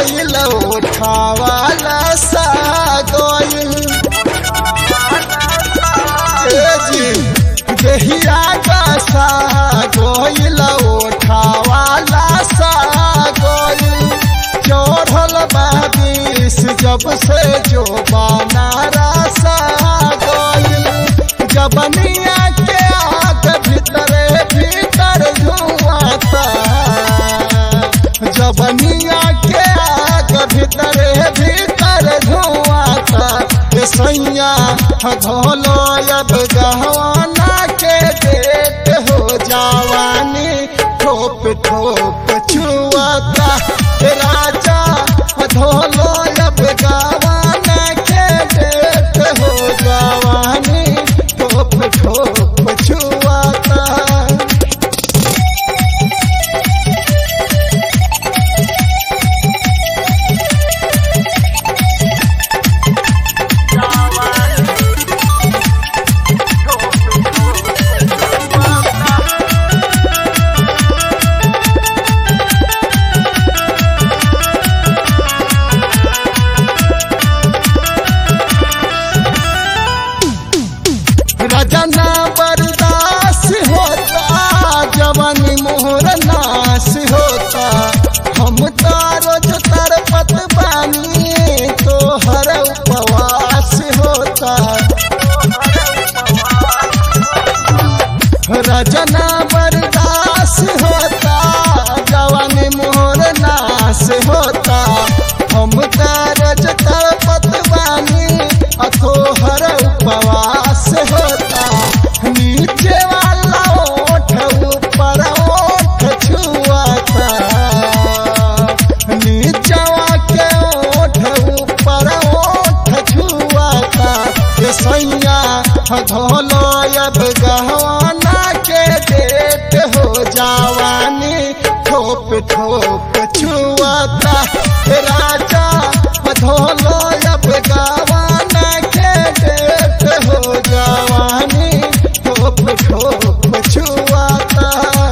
गोइल उठावाला सा गोइल ए जी देहिया का सा गोइल उठावाला सा गोइल चढ़ल बाबिस जब से जो बनारा सा गोइल जबनिया के आग भीतरे भीतर धुआता जबनिया के आग भीतरे भीतर धुआता ये सैया धोलो अब गहवाना के डेट हो जावानी ठोप ठोप छुआता हे राजा धोलो अब गवाना के डेट हो जावानी ठोप ठोप छुआता रजना बर्दाश्त होता जवानी मोहर नाश होता हम तारो जो तरपत बानी तो हर उपवास होता रजना बर्दाश्त होता जवानी मोहर नाश होता हम तारो जो तरपत बानी अथो हर उपवास होता नीचे वाला ओठ ऊपर ओठ छुआता नीचवा के ओठ ऊपर ओठ छुआता ये सैया धोलो अब गहवाना के डेट हो जावानी ठोप ठोप छुआता हे राजा धोलो अब गवाना के डेट हो जावानी ठोप ठोप छुआता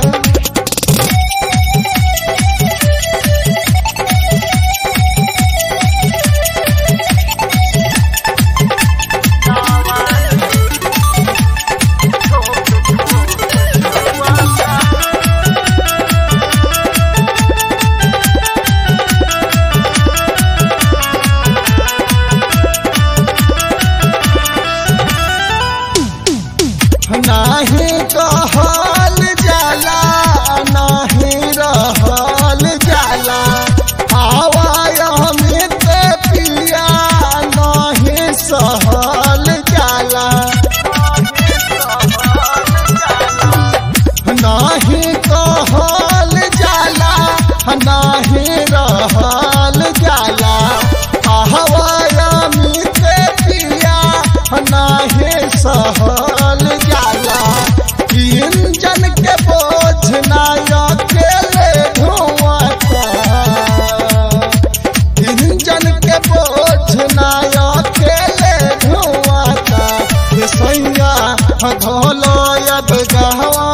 नाही कहल जाला नाही रहल जाला आवाय अमित पिया नाही सहल जाला नाही कहल जाला नाही रहल जाला आवाय अमित पिया नाही सहल जाला इंजन के बोझ ना अकेले ढोआता इंजन के बोझ ना अकेले ढोआता ये सैया धोलो अब गहवा